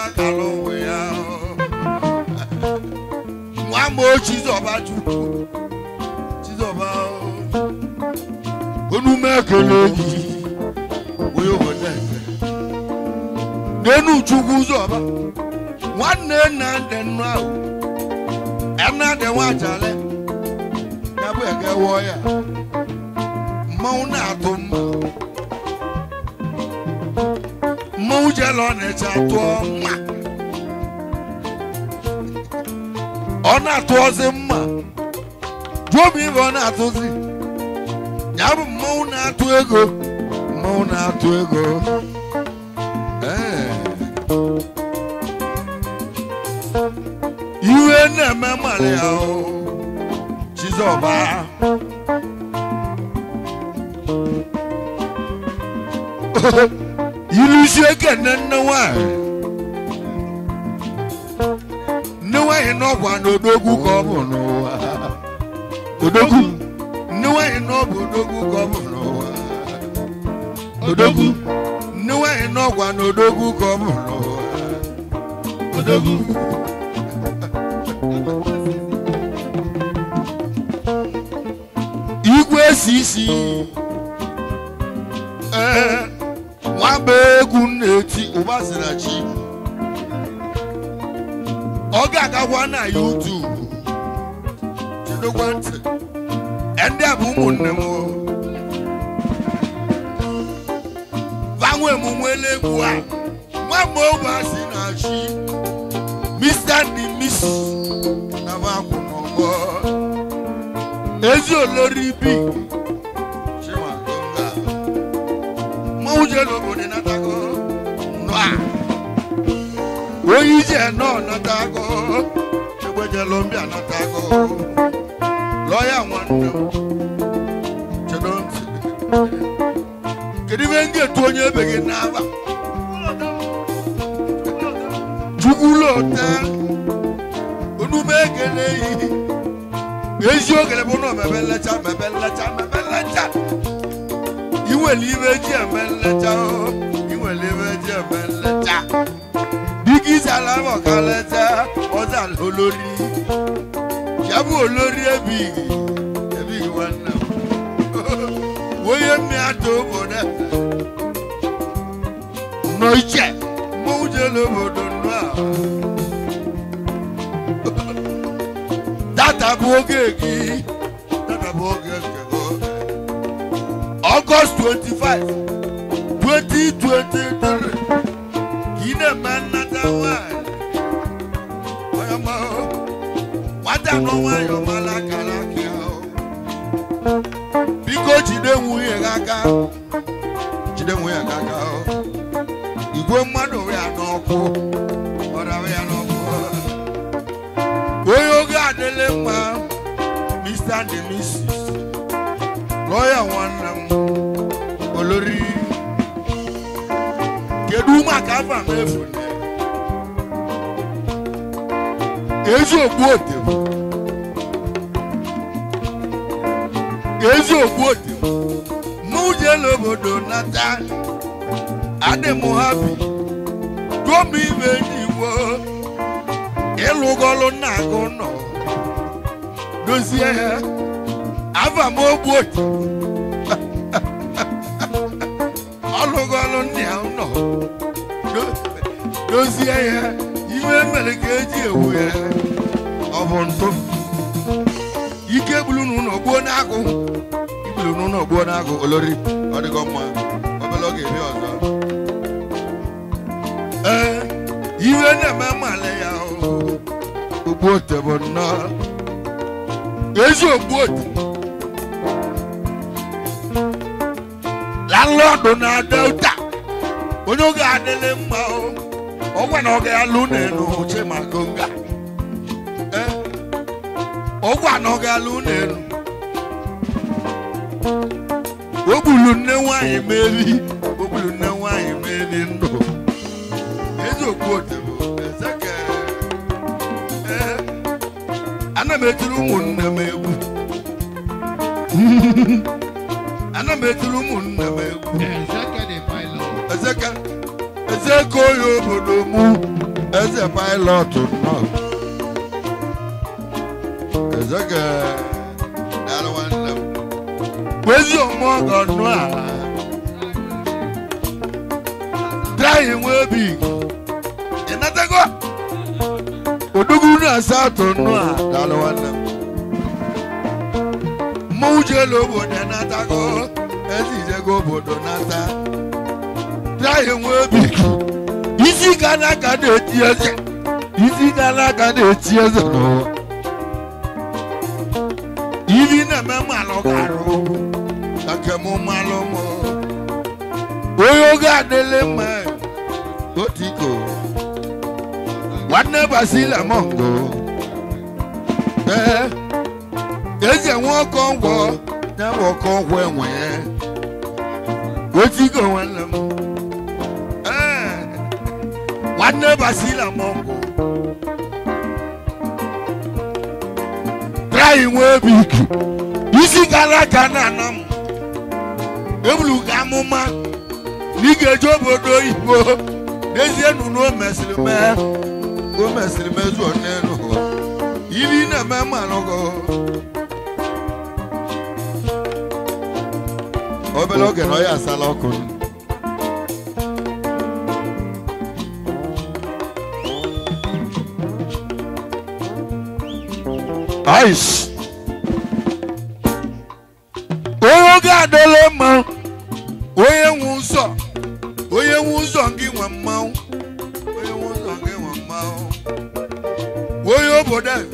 kala onwe ya nwa ma o chizọba chukwu chizọba onume ekele gị onye obodo ekele n'enu chukwu zọba nwanne nna ndị nnu ahụ ẹnna dị nwachale ya bụ ege wụọ ya mmanwụ na-atụ mma mmanwụ jele ọ na-eche atụọ mma ọ na-atụọzi mma jụọ m ibe ọ na-atụzi ya bụ mmanwụ na-atụ ego mmanwụ na-atụ ego ee iwe na-eme mmalị ya o chizọba ilusi ekene nne nwanyị nne nwanyị n'ọgwa na odogwu ka ọ bụ n'ụwa odogwu nne nwanyị n'ọbụ odogwu ka ọ bụ n'ụwa odogwu nne nwanyị n'ọgwa na odogwu ka ọ bụ n'ụwa odogwu igwe si isi ee nwamba egwu na-eti ụba sịra chi ọ ga-agagwa na YouTube jidekwa ntị ndị a bụ ụmụnne m vanwe emume egwu a nwamba ogbe si na chi Mr. and Miss na akwụ n'ọgbọ ezi olori bi chimagonga mmanwụ je n'obodo natago nọa onye ije nọ natago egbejelo mbịa natago lọya nwanne m chedo ntị kedu ibe m ga-etu onye ebeghị n'aba chukwulota onume ekele yi ezi ogele bụ na mebe nlecha mebe nlecha mebe nlecha iwere ibe ji eme nlecha o iwere ibe ji eme nlecha dịka isala m ọka nlecha ọza olori ya bụ olori ebighị ebighị nwanne m onye mmiatụ obodo nọ iche mmanwụ jere obodo nnụ a data bụ oge gị data bụ oge nke gị ọgọst 25 2023 ka ị na-eme nnata nwanyị onye ma nwata nọ nwayọ mara akara aka ya biko jide nwunye gị aka jide nwunye gị aka igwe mmadụ ya n'ọkụ ọrịa ya n'ọkụ onye oge adịlị mma mr and mrs lọya nwanne m olori kedu maka afa m efu ezi ogbu ote m ezi ogbu ote m mụ jela obodo nata adị m hapi tụọ m ime ndị igbo ịlụgọlụ nna agụ nọ dozie ya ava m ogbu otu ọlụgọlụ nna ya nọ do- dozie ya iwe mere ka eji ewu ya ọ bụ ntụ ike gburu n'ụlọ gbuo n'agụ igburu n'ụlọ gbuo n'agụ olori ọ dịgo mma obere oge ebe ọzọ ee iwe na-eme mmalị ya ogbuote bụ nnọọ ezi ogbuote landlọdụ na delta onye oge adịlị mma o ọgwa na ọ ga-alụ n'elu chimagonga ee ọgwa na ọ ga-alụ n'elu o gburu nne nwanyị meri o gburu nne nwanyị meri ndụ ezi ogbuote bụ ezeke ee ana m etiri ụmụnne m egwu ana m etiri ụmụnne m egwu Ezeke the pilot. ezeke ezeke onye obodo mụ eze pilot nọ eze ga daalụ nwanne m kwezi ọmụọgọ nụ a traị nwe obi ịnatago odogwu na asatọ nụ a daalụ nwanne m mmanwụ ji elu obodo ịnatago eze ijego obodo nata traị nwe obi isi ga n'aka na-eti eze isi ga n'aka na-eti eze n'ụwa ibi na-eme mmalụ ga-arụ ka nke m mmalụ m onye oge adịlị mma otiko nwanne basila mongo ee eze nwe ọkọ ngwọ ya bụ ọkọ ngwọ enwe ya otiko nwanne m ee nwanne basila mongo trai nwe bik isi gara aga na ana m ebulu ga amụma na ị ga-eje obodo oyibo n'ezie nụ na o mesịrị mee o mesịrị mezuo n'elu ụwa ili na-eme mmanụgo obere oge na ọ ya asala ọkụ Aish. onye oge adịla mma onye nwe ụzọ onye nwe ụzọ gị nwe mmanwụ onye nwe ụzọ gị nwe mmanwụ onye obodo a.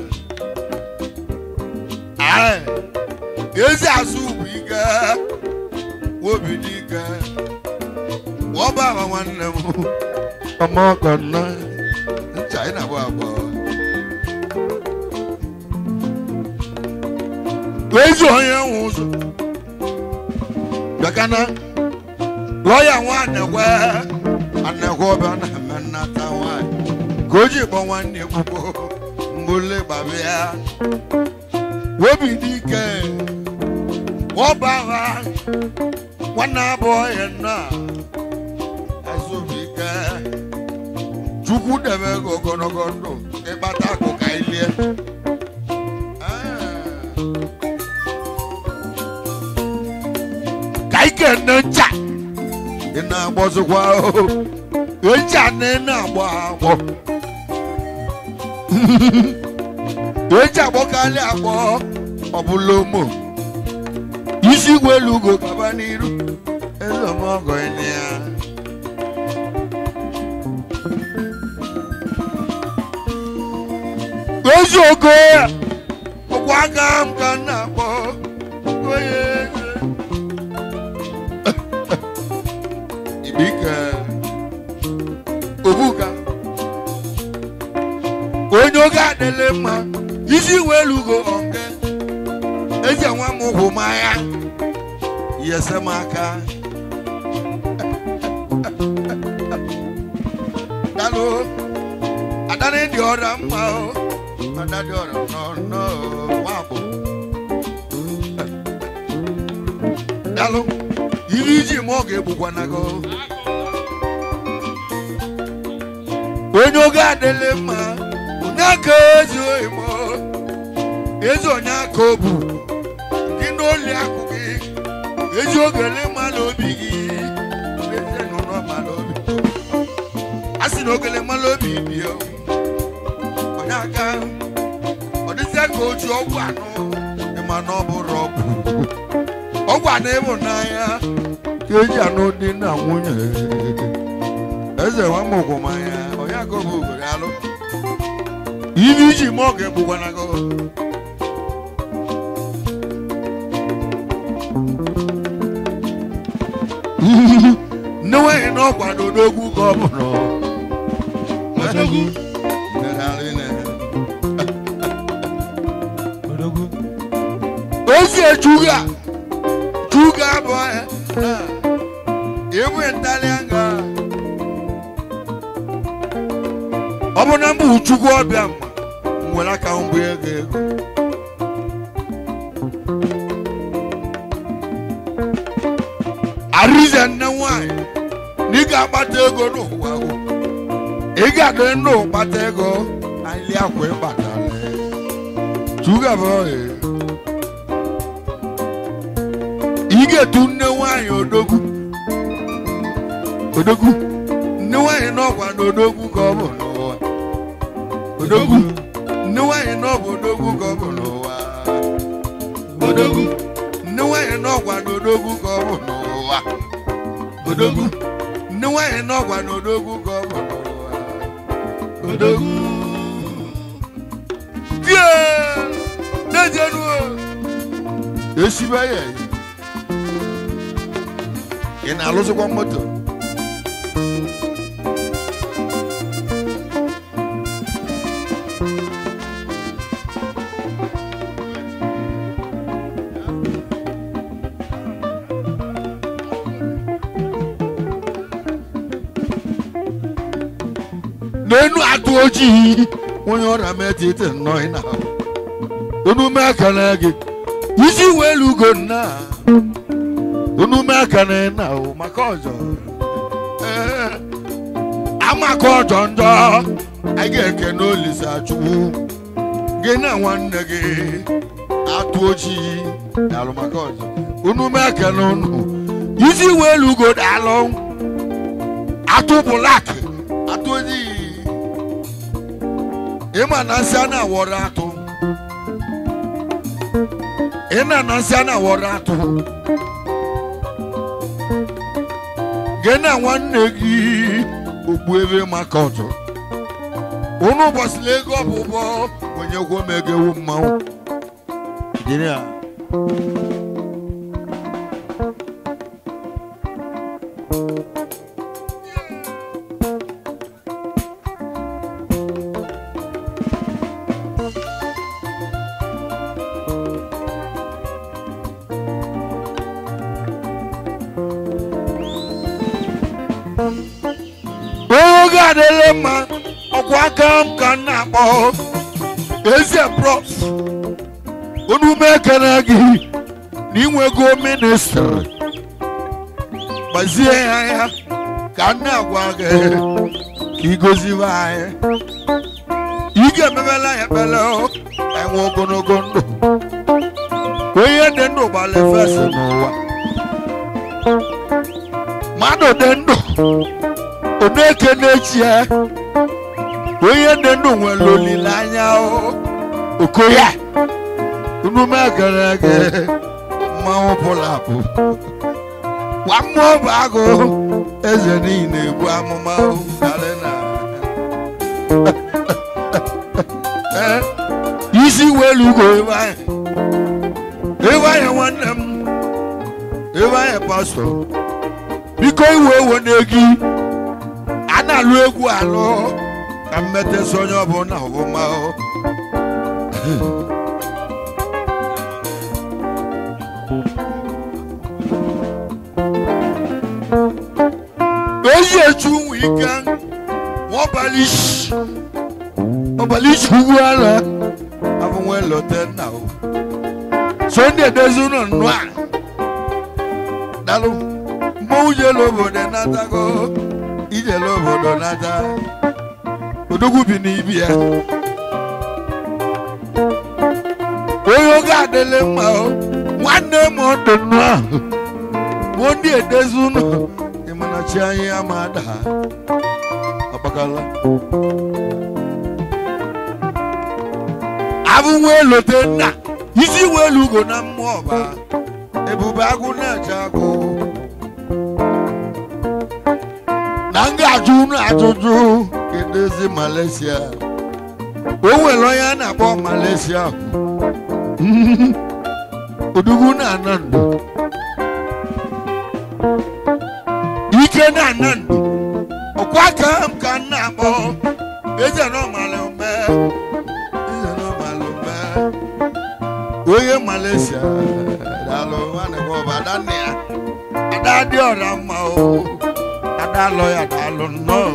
Aye. ezi azụ bụ ike obi dị ike ọba ama nwanne m ọma ọkọ nọ ncha ị na-abụ abụọ ezi onye nwe ụzọ bịakana lọya nwa anekwe anekwe ọbịa na-eme nnata nwanyị ka o ji kpọ nwanne ekwugbo mbụle gbabịa obi dị ike ọba agha nwanne abụọ ya nna azụbi ike chukwu debe gị ogologo ndụ ịkpata akụ ka ilie ka ike nne ncha ị na-agbọzikwa ncha na ị na-agbọ agbọ eji agbọkarị agbọ ọbụla ụmụ isi igwe elu ugo gaba n'iru ezemọgọ ya eziokwu ya ọkwa aka m ka m na-akpọ onye eze ibike obuka onye oge adịlị mma isi wee lugo onge eze nwa m hụ m anya yese m aka dalụ adana dị ọra mma o ada dị ọra nọ nwabụ dalụ iri iji ma ọ ga-egbukwana gị onye oge adịlị mma onye aka ezi oyibo ezi onye aka obu gị n'oli akụ gị ezi ogele mmadụ obi gị ezi nụnọ mmadụ obi a sị na ogele mmadụ obi bie onye aka ọ dịzịa ka oji ọgwụ anụ ịma na ọ bụrụ ọgwụ ọgwụ anụ ịhụnanya ka eji anụ dị na nwunye eze nwa m ogwụmanya onye aka obu ogere alụ ibe iji ma ọ ga-egbukwana gị nne nwaanyị na ọkwado n'ogwu ka ọ bụrụ Odogwu. ozi ejuga juga bụ ya ewe ntalianga ọ bụ na mbụ chukwu ọbịa mma m nwere aka mbụ ego ego arize nne nwanyị na ị ga-akpata ego n'ụwa ahụ ị ga-adị ndụ kpata ego anyị akwa ịkpatara chugaba ohe ị ga-etu nne nwanyị odogwu odogwu nne nwanyị n'ọkwa na odogwu ka ọ bụ n'ụwa odogwu nne nwanyị n'ọbụ odogwu ka ọ bụ n'ụwa odogwu nne nwanyị n'ọkwa na odogwu ka ọ bụ n'ụwa odogwu nne nwanyị n'ọkwa na odogwu ka ọ bụ n'ụwa odogwu tie na-ejenu esibe ya ị na-alụsịkwa moto n'enu atụ ojii onye ọrịa metiti nnọọ ị na onume aka na gị isi welu ugo nna onume aka na ị na o maka ọjọ Ee, amaka ọjọ njọ a ga-eke n'olise achụwu gị na nwanne gị atụ ojii dalụ maka ọjọ onume aka na unu isi welu ugo dalụ atụ bụlak atụ ojii ịma na nsị a na-awọrọ atụ ị na na nsị a na-awọrọ atụ gị na nwanne gị ogbu ebe maka ọtụ unu gbasịrị ego ọbụbọ onyekwo m ego ewu mmanwụ Jiri ya. oge adịla mma ọkwa aka m ka m na-akpọ eze prof onume ekene gị na inwego ministri gbazie ya ya ka m na-agwa gị ka igoziwe anyị ị ga-emebela ya ekpere enwe ogologo ndụ ka onye dị ndụ gbalị fesi n'ụwa mmadụ dị ndụ oneke n'echie onye dị ndụ nwere olileanya o okoye unume gara aga mmanwụ pụrụ apụ gwa mmụọ bụ agụ eze niile ebu amụma o, karị na Eh, isi welu ugo ebe anyị ebe anyị nwanne m ebe anyị pastọ biko iwe ewe n'egi a na-alụ egwu alụ ka mmetesi onye ọbụla ọbụma o. oyi eju nwe ike nwabalịshi ọbalịshi ugwu ala abụnwe lote nna o sonde edozi ụlọ nnụ a dalụ mmọnwụ jelu obodo natago ijele obodo nata odogwu bi n'ibi ya onye oge adịlị mma o nwanne m ọdụ nnụ ahụ mụ ndị edezi ụlọ ịmana chi anyị ama ada ọkpakala abụnwe elote nna isi welu ugo na mmụọ ọba ebube agụ na-eche agụ na m ga-ajụ unu ajụjụ kedụzi Malaysia o nwere onye a na-akpọ Malaysia odugwu na-ana ndụ ike na-ana ndụ ọkwa ka m ka m na-akpọ eze n'ọmalị mbe eze n'ọmalị mbe onye Malaysia dalụ nwanne m ọba adanne ya ada dị ọra mma o ada lọ ya dalụ nnọọ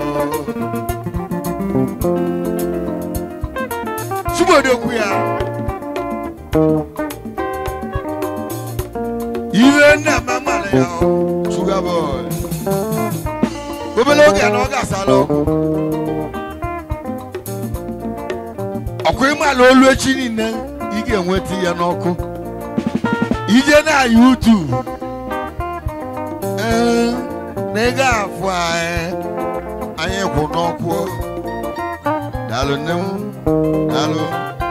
Chibodokwu ya ihe nna m amara ya o sugar boy obere oge na ọ ga-asala ọgwụ ọkwa ịmala olu echi niile ị ga-enweta ya n'ọkụ ije na YouTube ee na ị ga-afụ anyị anyị kwụ n'ọkụ daalụ nne m daalụ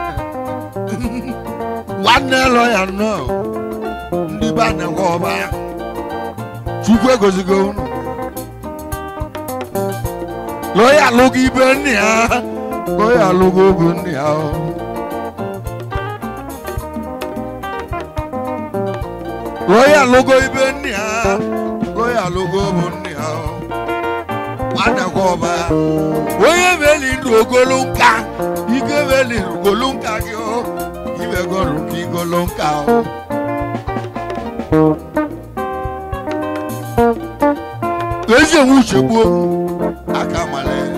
nwanne lọ ya nnọọ ndị be a na-ekwe ọba chukwu egozigo unu lọya alụgo ibe nne ya lọya alụgo obu nne ya o. lọya alụgo ibe nne ya lọya alụgo obu nne ya o. nwanekwe ọba onye beli ndụ ogolo nka ike beli ogolo nka gị o ibe gọrụ nke igolo nka o ezi enwe uche gbuo aka malie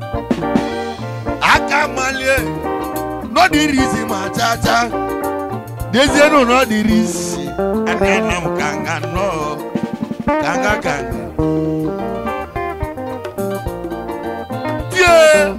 aka malie n'ọdịrị isi ma chaa chaa dezienụ n'ọdịrị isi anana m kanga nnọọ kanga kanga tie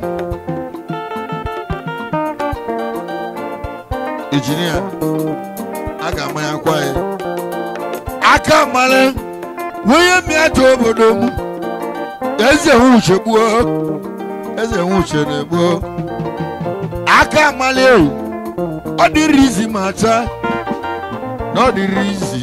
injinia a ga-amanyakwa ya aka mara onye mịata obodo m eze nwuche gbuo eze nwuche na-egbuo aka amala ewu ọ dịrị izi ma taa na ọ dịrị izi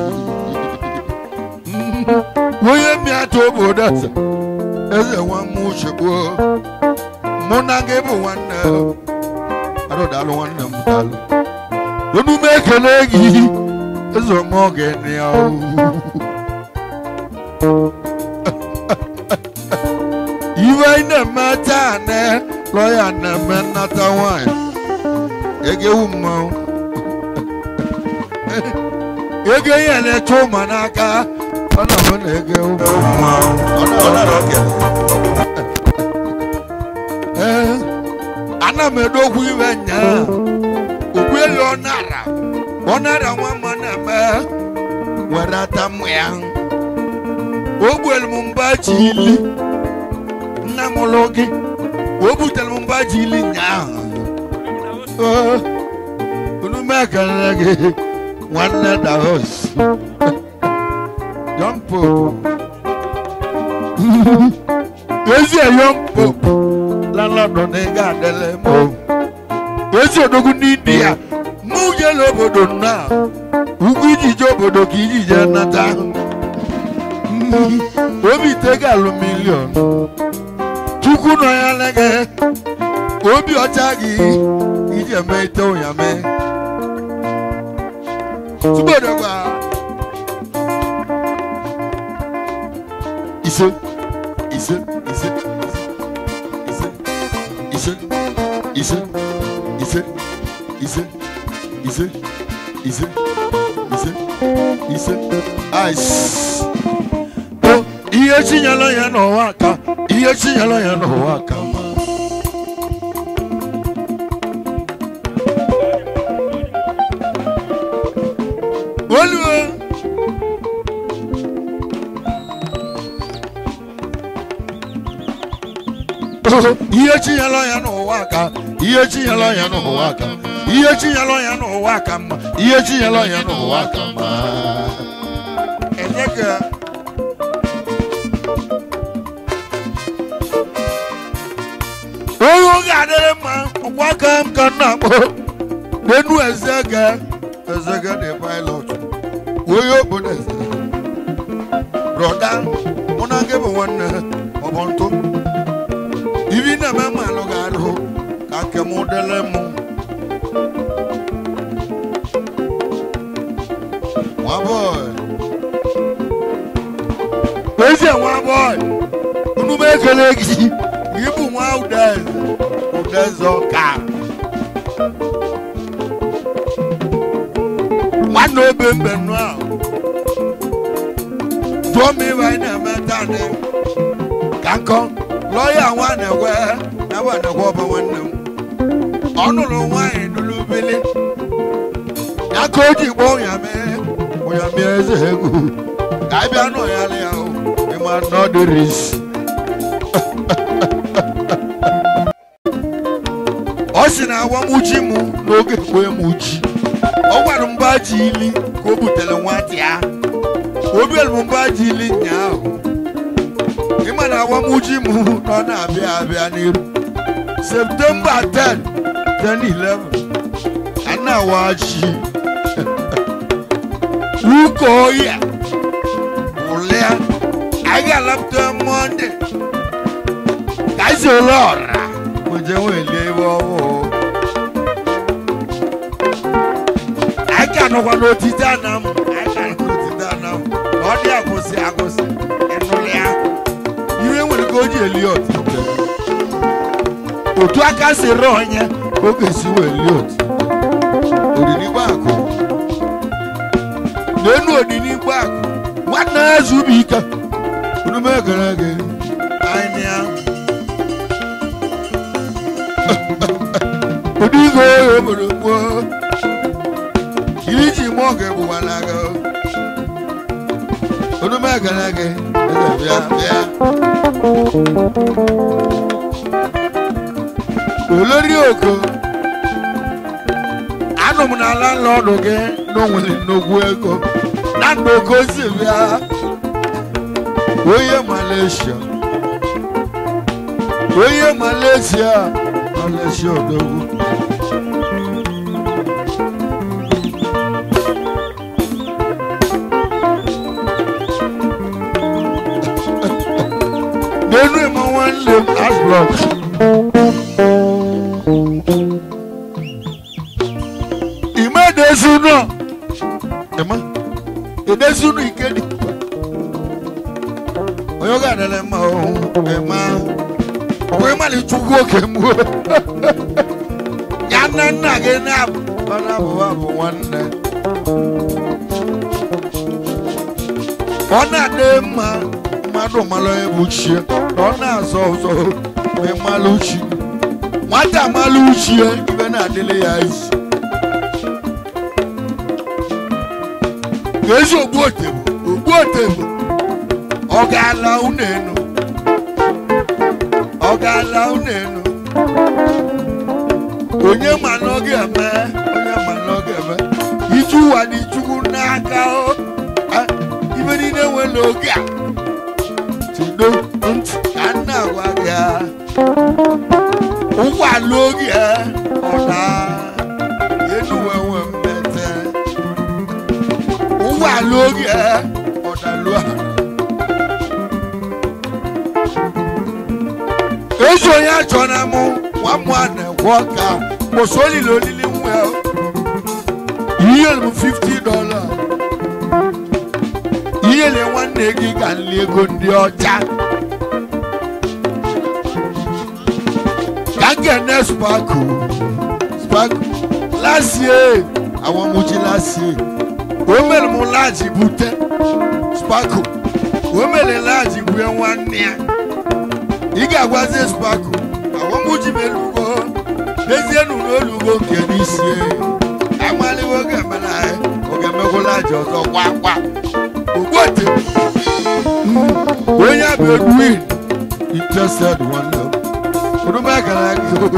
onye mịata obodo eze eze nwa m uche gbuo mụ na gị bụ nwanne arụdalụ nwanne m dalụ onume ekele gị eze ọma oge nị ya iwe anyị na-eme taa ne lọya na-eme nnata nwanyị egewu mmanwụ ego ihe na-eche ụma n'aka ọ na-ahụ na egewu mmanwụ Ọ na- Ee, ana m edokwu iwe nyaa okpuelu ọ nara ọ nara nwa mma na-eme were ata mmụ ya o gbuelu m mba ji ili nna m lụ gị o butere m mba ji ili nyaahụ Oo, unu m ekele gị nwanne dahos Young Pope ezi Young Pope lalọdọ na ị ga-adịle m o. ezi odogwu n'indi ya mụ jela obodo nna ugwu ijije obodo ka ijije nata obi tega alụ milion chukwu nọ ya lege obi ọcha gị iji eme ite ụnyame tubodogwa ise ise ise ise ise ise ise ise ise ise ise ise ice o ihe chinyela ya n'ụwa aka ihe chinyela ya n'ụwa aka ma oluo ihe chinyela ya n'ụwa aka ihe chinyela ya n'ụwa aka ihe chinyela ya n'ụwa aka mma ihe chinyela ya n'ụwa aka mma enye ka onye ọ ga-adịrị mma ọkwa aka m ka m na-akpọ n'enu ezege ezege dị pilot onye obodo eze broda mụ na gị bụ nwanne ọ bụ ntụ ibi na-eme m alụ ga-arụ ka nke m dele m nwa bọị ezi nwa bọị unu m ekele gị gị bụ nwa udeze udeze ọka nwanne obe mbe nụ ahụ jụọ m ibe anyị na-eme taa dị ka nkọ lọya nwa na-ekwe ebe a na-ekwe ọba nwanne m ọ nụrụ nwaanyị nụrụ ubili ya ka o ji gba ụnyame ụnyame eze egwu ka anyị bịa n'ụyalị ya o ịma nọdịris ọ ọ sị na awamuchi m n'oge kwee m uchi ọ gwara m mba ji ili ka o butere nwata ya obielu m mba ji ili nyaahụ ịma na awamuchi m na ọ na-abịa abịa n'iru septemba 10 10 11 anawachi uko oya ụlịa anyị ga-alapụta mọnde ka anyị si ole ọra moje nwelie ebe ọhụụ anyị ka nọkwa n'otite ana m anyị ka nọ n'otite ana m na ọ dị agụsị agụsị ịnụlị ya ihe nwere ka o ji eli otite otu aka si rịọ onye ka o ga-esi wee lie otite odinigbo akụ n'enu odinigbo akụ nwanne ya zubi ike onume gara aga anya odigo obodo gboo iri ji mụọ ga-egbuwa n'aga onume gara aga eze bịa bịa olori oko anụ m n'ala nlọdụ gị na o nwere nnukwu ego na ndụ oke osi bịa onye malaysia onye malaysia malaysia odogwu n'elu ịma nwanne m asblọk ime edezu nọ ịma edezu nọ ike dị onye ọ ga-adịrị mma ọhụ ịma ọkwa ịmalị chukwu oke mgbu ya nna nna gị na-abụ ọ na-abụ abụ nwanne ọ na-adị mma mmadụ mara onye bụ chie na ọ na-azọ ụzọ ma ịmalụ chi nwata amalụ uchie ibe na-adịrị ya isi ka ezi ogbu otebo ogbu otebo ọ ga-ala unu enu ọ ga-ala unu enu onye ma na ọ ga-eme onye ma na ọ ga-eme iju ụwa dị chukwu n'aka o Ah, ibe niile nwere oge a tido ntị ka m na-agwa gị a. ụgbọala oge a, ọ daa enu wee nwee mmete ụgbọala oge a, ọ dalụ ala ezi onye achọ na mụ nwa mụ a na-ekwe ọka kwụsị olili olili nwa ihe m 50 dọla ihe le nwanne gị ka nli ego ndị ọcha ka m ga-ene spaku spaku lasie àwọn mojí lasie o mere m laji bute spaku o mere laji bue nwanne ya ị ga-agwazi spaku àwọn mojí melugo dezienu n'olugo nke n'isie amaliwo ga-emela oge emekwula aja ọzọ kwa kwa ogbote onye bụ edwin interested nwanne m onume gara aga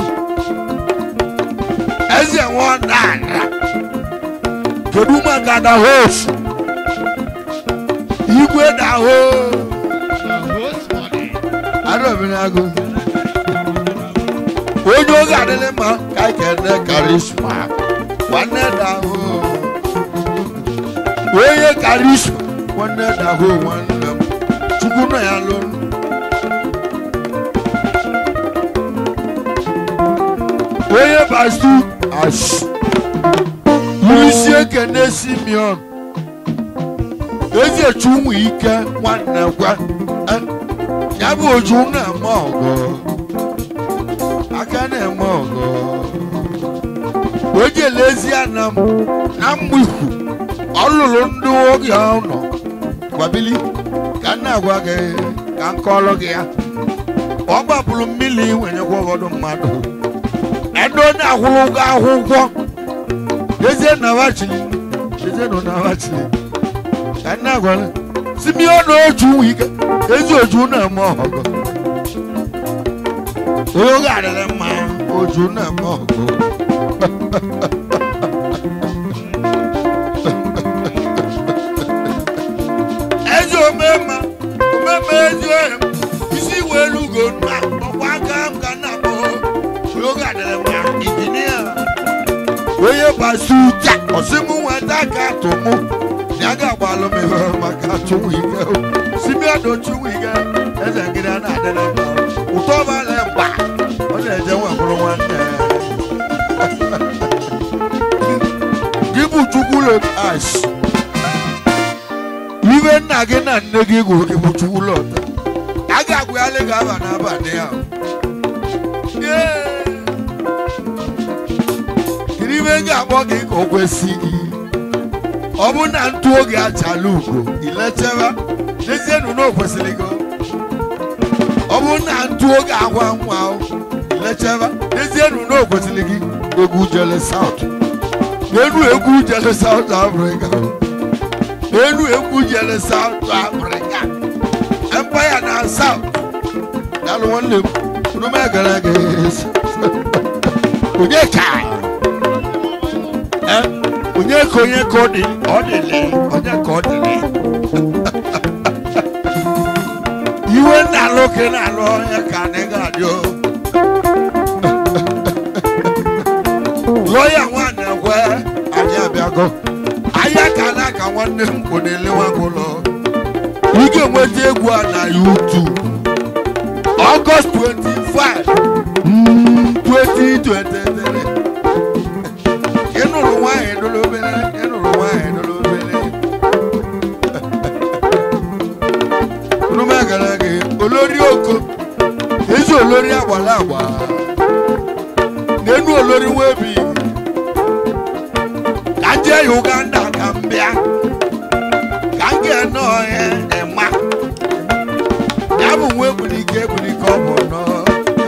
eze nwa nana kedu maka dahos igwe daho arọbinago onye oge adịghị mma ka anyị kene karisma nwanne daho onye karisma nwanne daho nwanne m chukwu nọ ya lụrụ onye bastu ash isi ekene simeon ezi echu ụmụ ike nwanne gwa Eh, ya bụ oju na-eme ọgọ aka na-eme ọgọ o jele ezi ana m na mgbihu ọ lụrụ ndị oge ọ nọ gwabili ka m na-agwa gị ka m kọọrọ gị ya ọ gbapụrụ mmiri wenyekwa ụfọdụ mmadụ ebe onye akwụrụ ụgwọ akwụkwọ ezie na wachili ezie na wachili ka m na-agwa gị simeon oju ike ezi oju na-eme ọgọ onye oge adịrị mma oju na-eme ọgụ ezi omema omema ezi ohe isi welu ugo na ọkwa aka m ka nna akpọ onye oge adịrị mma injinia onye basi uja ọsịmụ nweta ka atụ mụ ya ga-agbalụ m ihe maka chụnwụ ike simiado chụnwụ ike eze ngịrị a na-adịrị mma ụtọ ọbala mgba ọ na-eje nwa bụrụ nwanne gị bụ chukwulo ash ibe nna gị na nne gị gụrụ gị bụ chukwulo a ga-agwụghalị gị aba n'abalị a Yee! kiri ibe m ga-akpọ gị ka o kwesị gị ọ bụ na ntụ oge achala ugo ilecheba n'ezienụ na o kwesịrị gị ọ bụ na ntụ oge agwa nwa ahụ ilecheba n'ezienụ na o kwesịrị gị egwu jele saut n'enu egwu jele saut afrịka n'enu egwu jele saut afrịka empire na saut dalụ nwanne m unu m egara gị onye ka Eh, onye ka onye ka ọ dị ọ dịlị onye ka ọ dịlị iwe na-alụ ka ị na-alụ onye ka anyị ga-adị o lọya nwaanyị ekwe anyị abịago ahịa ka na ka nwanne m kwụ na-elewa gị ụlọ ị ga-enweta egwu a na YouTube August 25 mm, 2023 ị nụrụ nwaanyị dolo obere ị nụrụ nwaanyị dolo obere nume gara gị olori oko ezi olori agbara agba n'enu olori webi ka m jee uganda ka m bịa ka m ga-ene ọhịa ịma ya bụ nwa ebulike ebulike ọ bụ nnọọ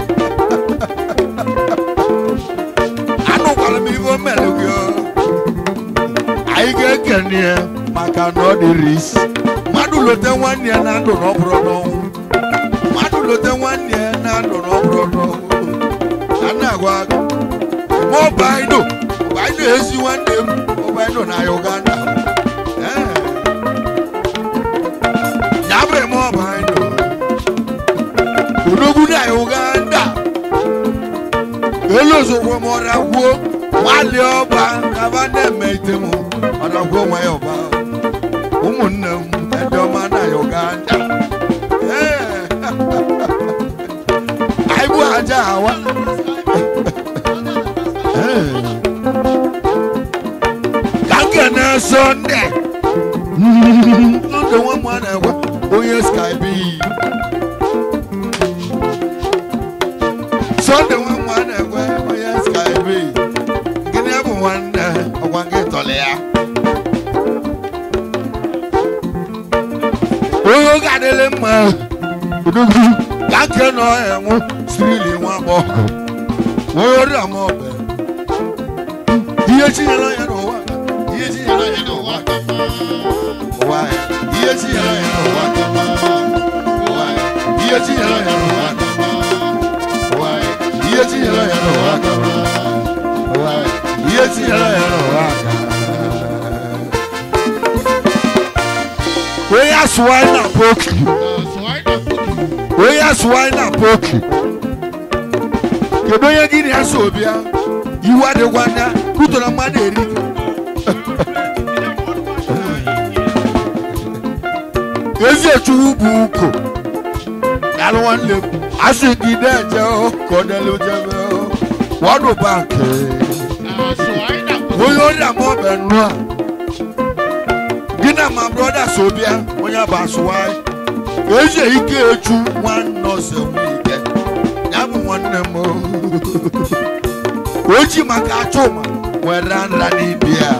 anụkwara m ibe o mere gị o. anyị ga-ekene ya maka na ọ dịrị isi mmadụ lote nwanne ya na ndụ na ọ bụrụ n'ọnwụ mmadụ lote nwanne ya na ndụ na ọ bụrụ n'ọnwụ a na-agwa gị ma ọbaido ọbaido ezi nwanne m ọbaido na uganda Ee. ya bụ eme ọbaido odogwu na uganda elu ozugbo m ọragwuo nwalie ọba kaba na-eme ite m ọragwuo nwa ya ọba ụmụnne m ndị ọma na uganda Ee. anyị bụ aja awa Ee. ka nkene sọnde n'oge nwa m a na-ekwe onye skype sọnde nwa m a na-ekwe onye skype gịnị bụ nwanne ọgwa gị tọrọ ya onye oge adịghị mma odogwu ka nke nọ enwu sirili nwa agbọghọ onye ọrịa ma ọbẹ ihe chinyere ya n'ụwa ihe chinyere ya n'ụwa ụwa ya ihe chinyere ya n'ụwa ụwa ya ihe chinyere ya n'ụwa ụwa ya ihe chinyere ya n'ụwa ụwa ya ihe chinyere ya n'ụwa onye asụwa na poki onye asụwa na poki kedu onye gị na ya so bịa iwu adịkwa anya kụtara mmadụ eri ezi echuwu bụ uko alụ nwanne m asị gị na-eje o, ka ọ dịlụ jebe o. wọdụ bankị onye ọrịa ma ọbịa nnụ a gị na ma brọda so bịa onye bụ asụwaị ezi ike echu nwanne ọsọ ike ya bụ nwanne m o. o ji maka achụma nwere nra n'ibi ya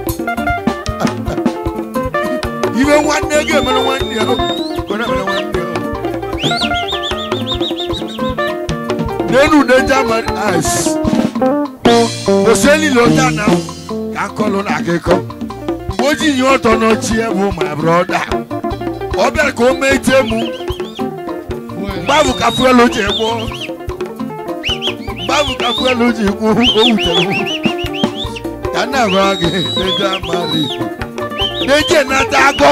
ibe nwanne ga-emere nwanne ya o, ka ọ na-emere nwanne ya o. n'elu ude german ice oselile ụta na ka nkọlụ na akụkọ o ji nye ọtọ n'ochi bụ my brother ọ bịara ka o mee ite mụ mgbe ahụ ka fuelu ji egbo mgbe ka fuelu ji kwu o wutere m ka nna gwa gị n'eje amara igbo n'eje nata agọ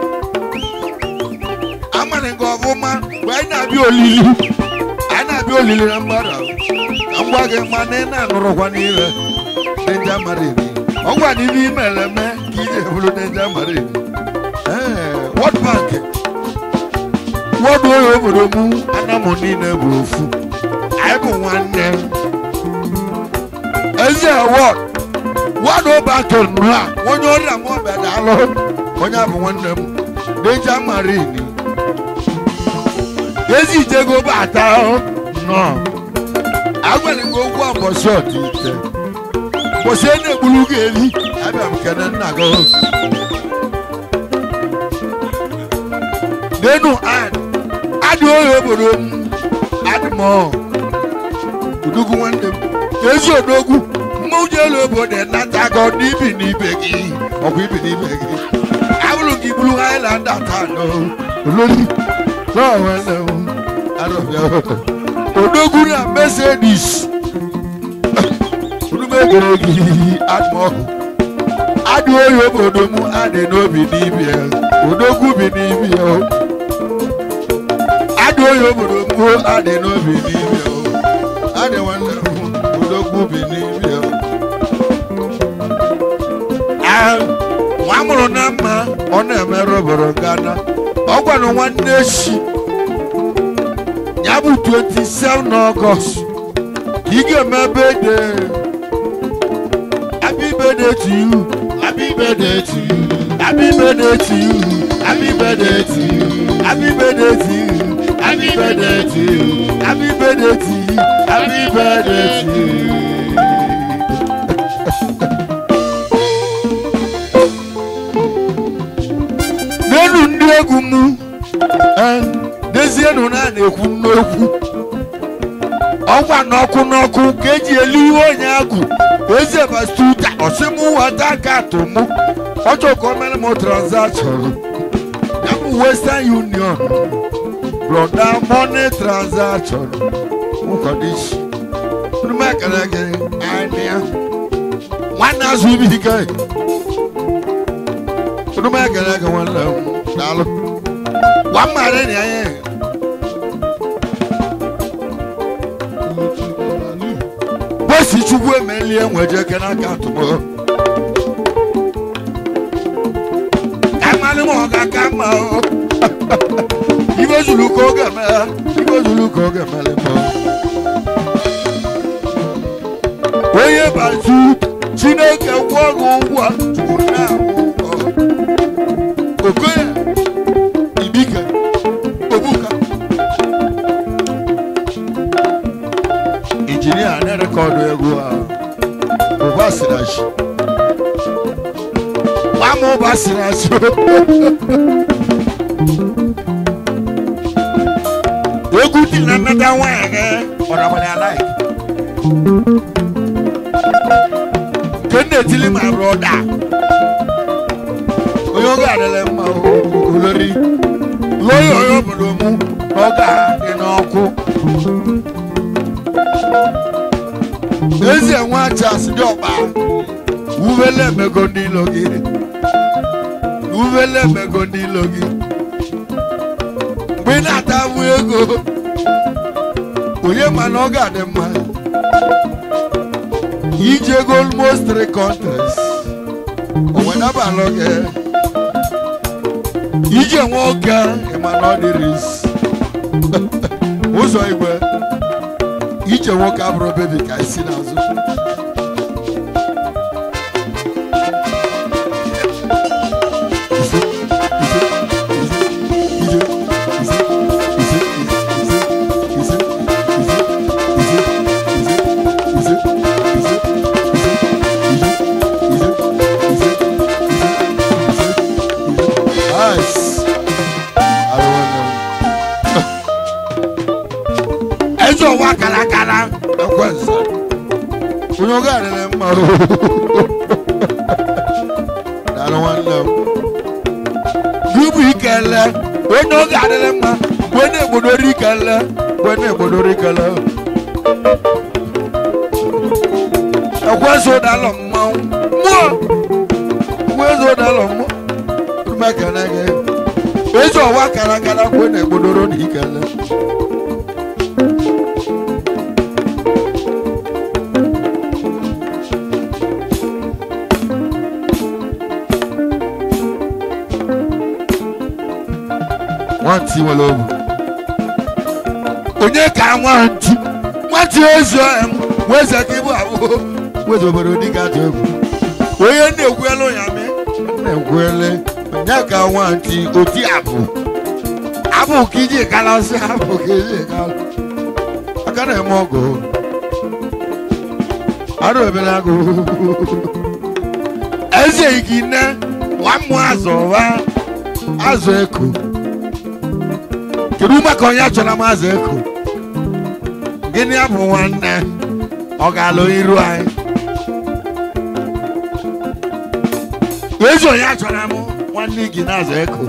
amarị gị ọfụma mgbe anyị na-abịa olili anyị na-abịa olili na mgbada ka m gwa gị ma na ị na-anụrụkwa n'ihe n'eje amara igbo ọ gwa na ibe imere eme ka iji ebulu n'eje amara igbo ee World Bank wọdụ oyi obodo mụ anamụ niile bụ ofu anyị bụ nwanne ezi awọd wọdụ bank nụ a onye ọrịa mụ ọbịa daalụ onye a bụ nwanne m deja marini ezi ijego bata nọ agwara gị okwu mbọsị ọdịite mbọsị a na-egburu gị evi abịa m kene nna gị n'enu ad adị oyi obodo m adị m udugwu nwanne m ezi odogwu mmụnye elu obodo nata gị ọdụ ibi n'ibe gị ọkwa ibi n'ibe gị abụrụ gị buru highland atano olori n'ọnwanne m arọbịa odogwu na mercedes udumegere gị adị m ọhụ adị oyi obodo m adị n'obi n'ibi ya odogwu bi n'ibi ya adị oyi obodo m adị n'obi n'ibi ya adị nwanne m odogwu bi n'ibi ya Ah, nwa mụrụ na mma ọ na-emerụ obodo gana ọ gwara nwanne echi ya bụ 27 n'ọgọst ka ị ga-eme ebe de happy birthday to you happy birthday to you happy birthday to you happy birthday to you happy birthday to you happy birthday to you happy birthday to you happy birthday to you. n'elu ndị egwu m eh, dezienụ na a na-ekwu n'okwu ọkwa n'ọkụ n'ọkụ ka eji elu ihe onye agụ eze bastuta ọsịmụ wata katụ mụ ọchọ ka o mere m transaction ya bụ western union broda money transaction nkọdịshi nnume ekele gị anya nwanne azụ ibi ike nnume ekele gị nwanne m daalụ gwa mmadụ na ya kwesị chukwu emelie nweje ke n'aka atụmọ kamalị m ọ ga-aka mma o ibe zuru ka oge eme ibe zuru ka oge emele m onye bazu chineke gwụọ gị ụgwọ chukwu na-ahụ ụgwọ okoye ibike obuka injinia na-erekọdụ egwu a ụba sirachi gbama ụba sirachi egwu dị na nnata nwanyị gị ọdabara ya laik nke m na-etili ma brọda onye oge adịla mma olori lọya onye obodo mụ na ọ ga-adị n'ọkụ ezi enwe achas dị ọkpa uvele emego ndị ilo gị uvele emego ndị ilo gị mgbe ị na-ata avụ ego onye ma na ọ ga-adị mma ije ego almost three countries onwedabalụ gị ije nwe oge ịma na ọ dịrị isi ụzọ igwe ije nwoke abụrụ bebi ka isi n'azụ Nice. eze ọwa kara akara ekwensa onye oge adịrị mma o. daalụ nwanne m gịbụ ikele onye oge adịrị mma mgbe na-egbodoro ikele mgbe na-egbodoro ikele eze ụdalọ mmanwụ mmụọ nwa eze ụdalọ mmụọ rumekene gị eze ọwa kara nkara kwe na egbodoro na ikele nwantị nwere obu onye ka nwantị nwantị ezi ọhịa m weze ka ịbụ abụọ weze obodo dịka atụ egwu onye na-ekwuelu ya mee na-ekwuele onye ka nwantị oti abụ abụ ka iji kalasị abụ ka iji kala aka na-eme ọgụ arụ ebere agụ eze igine nwamụ azụ ọwa azụ eko kedu maka onye chọrọ m azụ eko gịnị ya bụ nwanne ọ ga-alụ iru anyị ezi onye chọrọ m nwanne gị na-azụ eko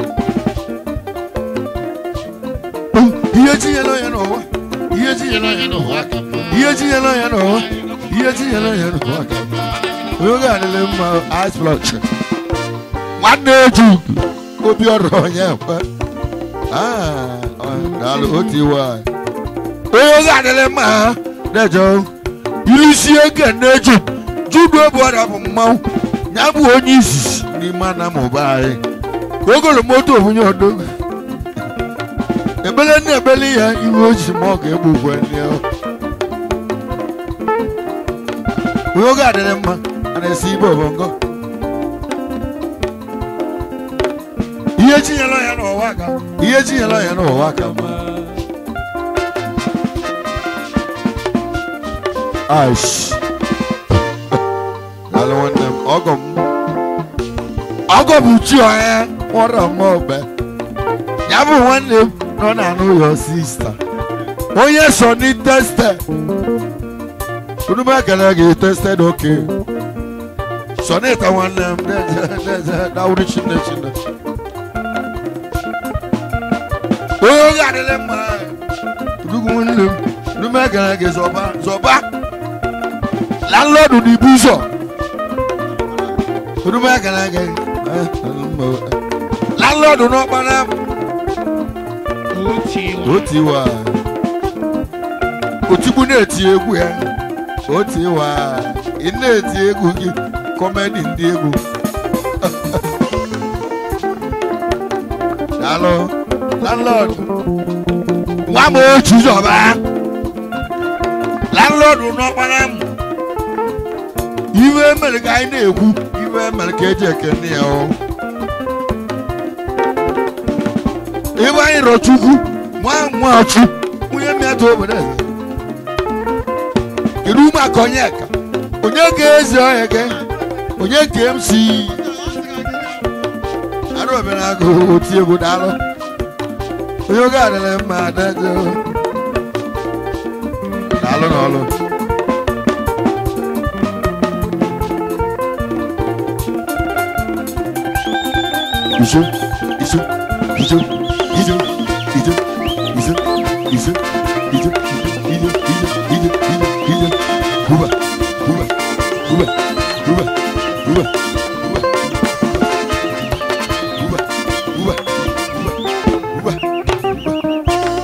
ihe tinyere onye n'ụwa ihe tinyere onye n'ụwa ihe tinyere onye n'ụwa ihe tinyere onye n'ụwa ka mma. onye oge adịrị mma ice block nwanne eju obi ọrụ onye ekwe Ah, ọ- daalụ otu iwe anyị onye oge adịrị mma ha na-eje ilisi ege na-eju judu obu ọrịa bụ mmanwụ ya bụ onye izizi n'ime anamụba anyị ogolo moto obunye odogo ebele na ebele ya iwe oji ma ọ ga-egbukwe ndị ahụ onye oge adịrị mma a na-esi ibe obongo ihe chinyere ya n'ụwa ka ihe chinyere ya n'ụwa ka mma aish daalụ nwanne m ọgọ m ọgọ bụ chi onye nwụrụ m ogbe ya bụ nwanne m nọ na n'ụlọ sista onye so ni teste unu m ekele gị tested oke so na ịta nwanne m na-eze dawuru chine chine onye oge adịla mma nnukwu nwanne m unu m ekele gị zọba zọba landlord n'ibu ụzọ unu m ekele gị eh, landlord n'ọkpara m otu iwa otigbu na-eti egwu ya otu iwa ị na-eti egwu gị kọmedi ndị egwu daalụ landlord nwa m otu zọba landlord n'ọkpara m iwe mere ka anyị na-ekwu iwe mere ka eji ekene ya o ebe anyị rọ chukwu nwa nwachu onye mmetụ obodo eze kedu maka onye ka onye ga-eze ọhịa gị onye ka m si arụ obere agụ oti egwu daalụ onye oge adịrị mma adaje daalụ n'ọlụ isu isu isu isu isu isu isu isu isu isu isu isu Cuba Cuba Cuba Cuba Cuba Cuba Cuba Cuba Cuba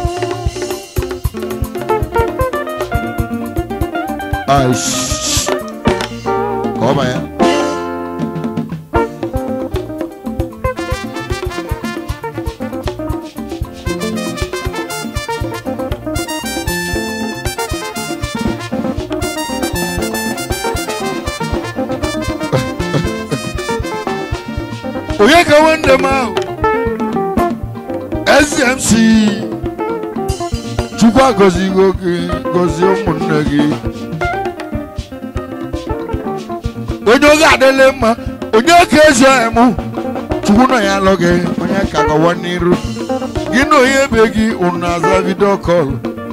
Ai, shh. Calma aí. onye ka nwanne m ahụ smc chukwu agọzigo gị gọzie ụmụnne gị onye oge adịla mma onye ka ezi emu chukwu nọ ya alụ gị onye ka gawa n'iru gị na onye be gị unu na-aza vidio kọl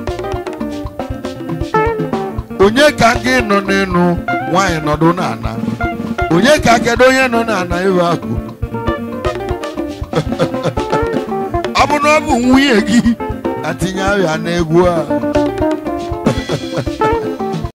onye ka gị nọ n'elu nwaanyị nọdụ n'ana onye ka kedu onye nọ n'ana ebe akụ ọ bụ na ọ bụ nwunye gị atinye ahịa n'egwu a